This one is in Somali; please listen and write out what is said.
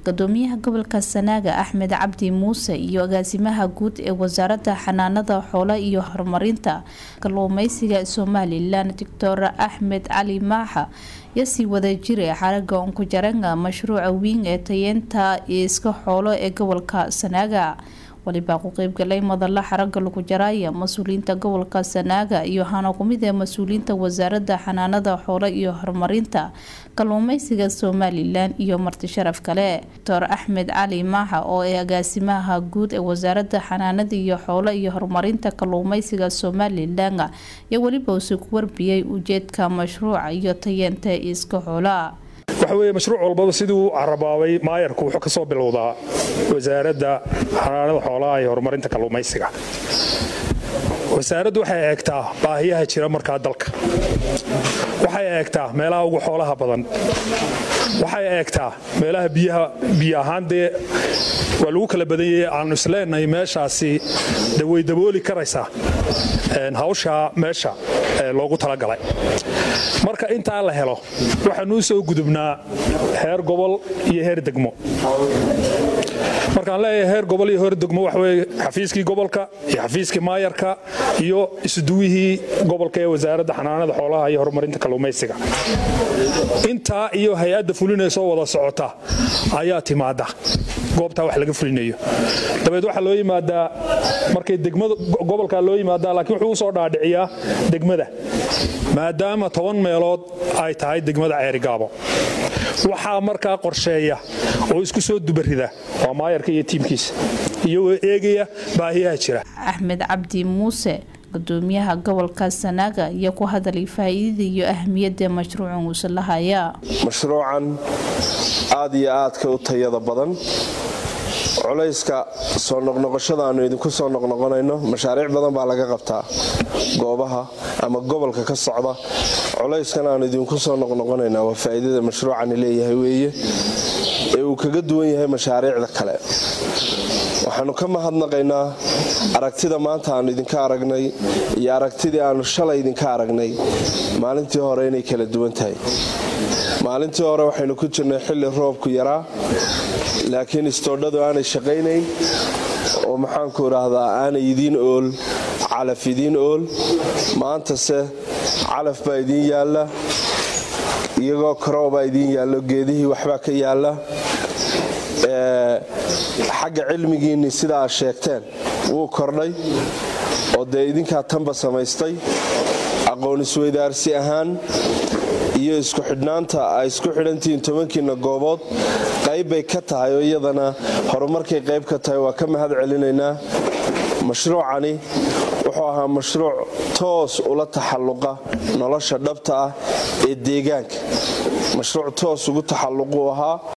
gudoomiyaha gobolka sanaaga axmed cabdi muuse iyo agaasimaha guud ee wasaaradda xanaanada xoolo iyo horumarinta kalluumeysiga somalilan doctor axmed cali maaxa yasii wadajire xaraga unkujaranga mashruuca wiin ee tayeenta iska xoolo ee gobolka sanaaga walibaa ku qeybgalay madala xaraga lagu jaraaya mas-uuliyiinta gobolka sanaaga iyo hana kumid ee mas-uuliyiinta wasaaradda xanaanada xoolo iyo horumarinta kalluumeysiga somalilan iyo marti sharaf kale doctor axmed cali maaxa oo ee agaasimaha guud ee wasaaradda xanaanada iyo xoolo iyo horumarinta kalluumeysiga somalilan iyo weliba usi ku warbiyey ujeedka mashruuca iyo tayeenta iska xoola waxa weeye mashruuc walbaba siduu carabaabay maayarku wuxuu ka soo bilowdaa wasaaradda xanaanada xoolaha iyo horumarinta kalluumaysiga wasaaraddu waxay eegtaa baahiyaha jira markaa dalka waxay eegtaa meelaha ugu xoolaha badan waxay eegtaa meelaha biyaha biyo ahaan dee waa lagu kala badanyay aanu isleenahay meeshaasi way dabooli karaysaa hawshaa meesha loogu talagalay marka intaa la helo waxaanuu soo gudubnaa heer gobol iyo heer degmo markaan leeyahay heer gobol iyo heer degmo waxaweye xafiiskii gobolka iyo xafiiskii maayarka iyo isuduwihii gobolka ee wasaaradda xanaanada xoolaha iyo horumarinta kalluumaysiga intaa iyo hay-adda fulinaysoo wada socota ayaa timaada goobtaa wax laga fulinayo dabeed waxaa loo yimaadaa markay degmada gobolkaa loo yimaadaa laakiin wuxuu usoo dhaadhiciyaa degmada maadaama toban meelood ay tahay degmada ceerigaabo waxaa markaa qorsheeya oo isku soo dubarida waa maayarka iyo tiimkiisa iyagoo eegaya baahiyaha jira axmed cabdi muuse gudoomiyaha gobolka sanaaga iyo ku hadalay faa'iidada iyo ahmiyadda mashruucan uusa lahaya mashruucan aad iyo aadka u tayada badan culayska soo noqnoqoshada aanu idinku soo noqnoqonayno mashaariic badan baa laga qabtaa goobaha ama gobolka ka socda culayskan aanu idinku soo noqnoqonaynaa waa faa'iidada mashruucani leeyahay weeye ee uu kaga duwan yahay mashaariicda kale waxaannu ka mahadnaqaynaa aragtida maanta aannu idinka aragnay iyo aragtidii aannu shalay idinka aragnay maalintii hore inay kala duwan tahay maalintii hore waxaynu ku jirnay xilli roobku yaraa laakiin istoodhadu aanay shaqaynayn oo maxaanku idhaahdaa aanay idiin ool calaf idiin ool maantase calaf baa idiin yaalla iyagoo karoobaa idiin yaallo geedihii waxbaa ka yaalla xagga cilmigiinni sida aad sheegteen wuu kordhay oo dee idinkaa tanba samaystay aqoon isweydaarsi ahaan iyo isku xidhnaanta ay isku xidhantihiin tobankiina goobood qayb bay ka tahay oo iyadana horumarkay qayb ka tahay waa ka mahad celinaynaa mashruucani wuxuu ahaa mashruuc toos ula taxalluqa nolosha dhabta ah ee deegaanka mashruuc toos ugu taxalluquu ahaa